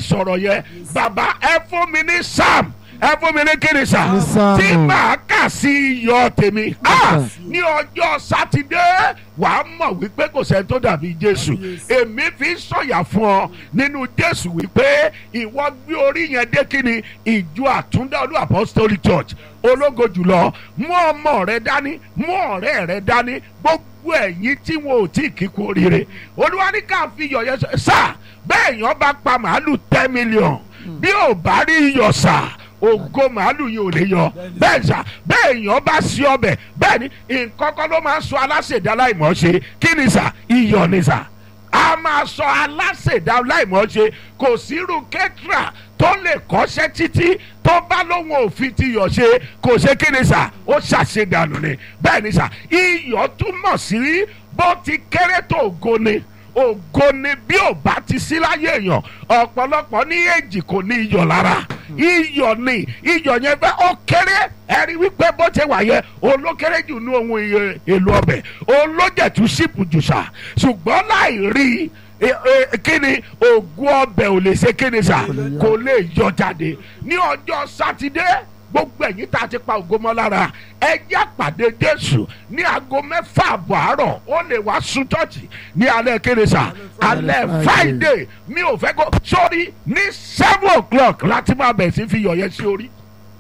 sọ̀rọ̀ yẹn bàbá ẹ fún mi ní sam ẹ fún mi ní kíni sà Ní Sáàmù. tí màá kà sí iyọ̀ tèmi Ah, Yes, sir. ní ọjọ́ sátidé wàá mọ̀ wípé kò sẹ́ni tó dàbí jésù èmi fi ń sọ̀yà fún ọ nínú jésù wípé ìwọ gbé orí yẹn dé kíni ìjọ àtúndá olú apostolic church ológo jùlọ mú ọmọ rẹ dání mú ọ̀rẹ́ rẹ dání gbogbo ẹ̀yin tí wọn ò tí ì kíkú oríire olúwa ní ká fi iyọ̀ yẹn sọ sá bẹ́ẹ̀ yẹn bá pa màálù ten million bí ò bá rí iyọ̀ sá ògo màálù yìí ò lè yọ bẹ́ẹ̀ sà bẹ́ẹ̀ yàn bá sí ọbẹ̀ bẹ́ẹ̀ ni nǹkan kan ló máa ń sọ aláṣẹ̀dá láìmọ̀ ṣe kí ni sà iyọ̀ ni sà a máa sọ aláṣẹ̀dá láìmọ̀ ṣe kò sírú kẹ́tìrà tó lè kọ́ṣẹ́ títí tó bá lóun òfin ti yọ̀ ṣe kò ṣe kí ni sà ó ṣàṣedànù ni bẹ́ẹ̀ ni sà iyọ̀ túmọ̀ sí bó ti kéré tó ògo ni ògo ni bí ò bá ti sí láyé èèyàn ọ̀pọ̀lọpọ̀ ní èjì kò ní iyọ̀ lára iyọ̀ ni iyọ̀ yẹn bẹ́ẹ̀ ó kéré ẹ̀rí wípé bó ṣe wà yẹn olókéré jù ní ohun iye- èlò ọbẹ̀ olójẹ̀tú sípù jùṣà ṣùgbọ́n láì rí e- e- kíni ògùn ọbẹ̀ ò lè ṣe kíni sà kò lè yọ jáde ní ọjọ́ sátidé gbogbo ẹ̀yin tá a ti pa ògo mọ́ lára ẹ jẹ́ àpàdé jésù ní aago mẹ́fà àbọ̀ àárọ̀ ó lè wá sún tọ́ọ̀tì ní alẹ́ kíni sà alẹ́ friday mi ò fẹ́ kó sórí ní seven o'clock láti máa bẹ̀ sí fi yọ̀ yẹn sí orí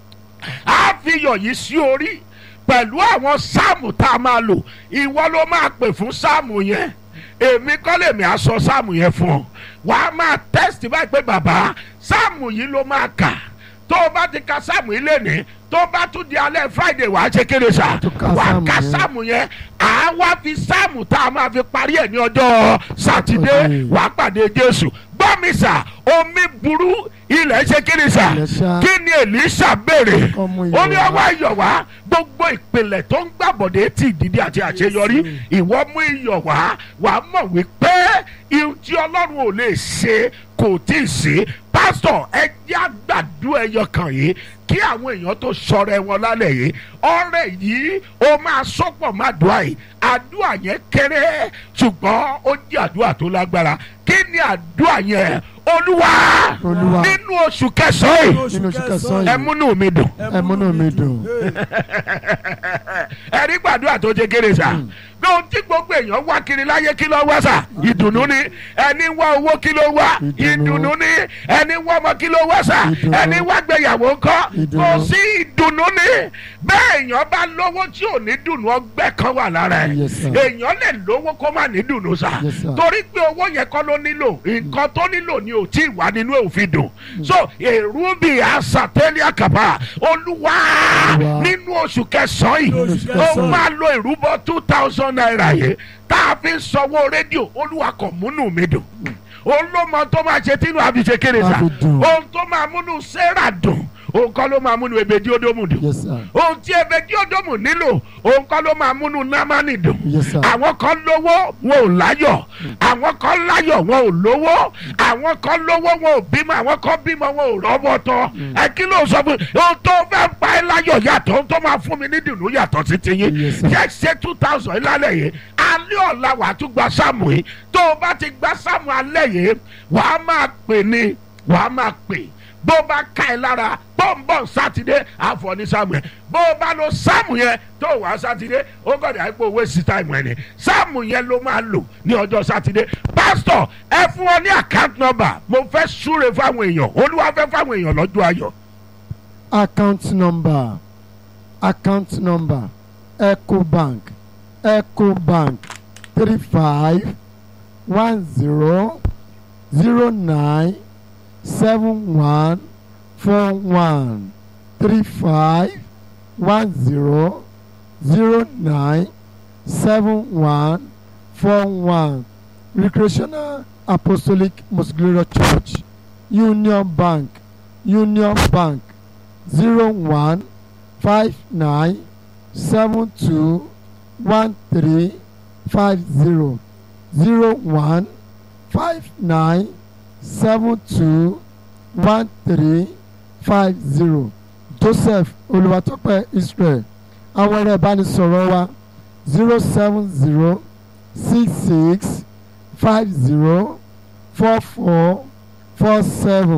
a fi yọ̀ yìí sí orí pẹ̀lú àwọn sáàmù tá a máa lò ìwọ ló máa pè fún sáàmù yẹn èmi kọ́ lèmi á sọ sáàmù yẹn fún ọ wàá máa tẹ́sítì báyìí pé bàbá sáàmù yìí ló máa kà tó o bá ti ka sáàmù yìí lénìí tó o bá tún di alẹ́ friday wàá ṣe kéde sá Tún ka wàá sáàmù ka yẹn. sáàmù yẹn àá wá fi sáàmù tá a máa fi parí ẹ̀ ní ọjọ́ sátidé Okay. wàá pàdé jésù gbọ́ mi sà omi burú ilẹ̀ ṣe kéde sà Ilẹ̀ ṣá. kí ni èlíṣà béèrè Ọmọ ó ní iyọ̀ ọwọ́ iyọ̀ wá gbogbo ìpìlẹ̀ tó ń gbàbọ̀dé tí ìdídí àti àṣeyọrí ìwọ mú iyọ̀ wá wà á mọ̀ wípé ihun tí ọlọ́run ò lè ṣe kò tí ì ṣe pásítọ̀ ẹ jẹ́ àgbàdo ẹyọ kan yìí kí àwọn èèyàn tó sọ̀rọ̀ ẹ wọn lálẹ́ yìí ọ̀rẹ́ yìí ó máa sọ́pọ̀ má dùá yìí àdúrà yẹn kéré ṣùgbọ́n ó jẹ́ àdúrà tó lágbára kí ni àdúrà yẹn olúwa Olúwa. nínú oṣù kẹsàn-án yìí nínú oṣù kẹsàn-án ẹ yìí múnú mi dùn ẹ múnú mi dùn ẹ̀rí gbàdúrà tó ṣe kéré sá bí ohun tí gbogbo èèyàn wá kiri láyé kí ló wá sá ìdùnnú ni ẹni wá owó kí ló wá Ìdùnnú. ìdùnnú ni ẹni wá ọmọ kí ló wá sá Ìdùnnú. ẹni wá gbéyàwó ńkọ́ kò Ìdùnnú. sí ìdùnnú ni bẹ́ẹ̀ èèyàn bá lówó tí ò ní dùnnú ọgbẹ́ kan wà lára ẹ̀ Yes, sir. èèyàn lè lówó kó má ní dùnnú sá Yes, sir. torí pé owó yẹn kọ́ ló nílò nǹkan tó nílò ni ò tí ì wá nínú òfin dùn so èrú bíi àṣàtẹ́lẹ̀ àkàbà olúwa Olúwa. nínú oṣù kẹsàn-án yìí oṣù ó kẹsàn-án. máa lo ìrúbọ two thousand naira yìí tá a fi ń sanwó rédíò olúwa kò múnú mi dùn òun ló mọ tó máa ṣe tínú àfi ṣe kéré sa A fi dùn. ohun tó máa múnú sarah dùn òun kọ́ ló máa múnú ebèdí ódómù dùn yes sir ohun tí ebèdí ódómù nílò òun kọ́ ló máa múnú námánì dùn yes sir àwọn kan lówó wọn ò láyọ̀ àwọn kan láyọ̀ wọn ò lówó àwọn kan lówó wọn ò bímọ àwọn kan bímọ wọn ò rọ́bọ̀ tọ́ ẹ kí ló sọ fún mi ohun tó fẹ́ pa ẹ́ láyọ̀ yàtọ̀ ohun tó máa fún mi ní dùnú yàtọ̀ sí ti yín Yes, sir. yẹ ṣe two thousand lálẹ́ yìí alẹ́ ọ̀la wàá tún gba sáàmù yìí tó o bá ti gba sáàmù alẹ́ yìí wàá máa pè ní wàá máa pè bó o bá ká ẹ lára bọ́ǹbọ̀n sátidé àfọ̀ ní sáàmù yẹn bó o bá lo sáàmù yẹn tó o wá sátidé ó gbọ́dọ̀ àìpé owó sí táìmù ẹ̀ ni sáàmù yẹn ló máa lò ní ọjọ́ sátidé pásítọ̀ ẹ fún wọn ní àkáǹtì nọ́mbà mo fẹ́ súre fáwọn èèyàn olúwa fẹ́ fáwọn èèyàn lọ́jọ́ ayọ̀ account number account number ecobank ecobank three five one zero zero nine seven one four one three five one zero zero nine seven one four one recreational apostolic most glorious church union bank union bank zero one five nine seven two one three five zero zero one five nine seven two one three five zero joseph olùwàtọ́pẹ́ israel àwọn ẹ̀rọ ìbánisọ̀rọ̀ wa zero seven zero six six five zero four four four seven.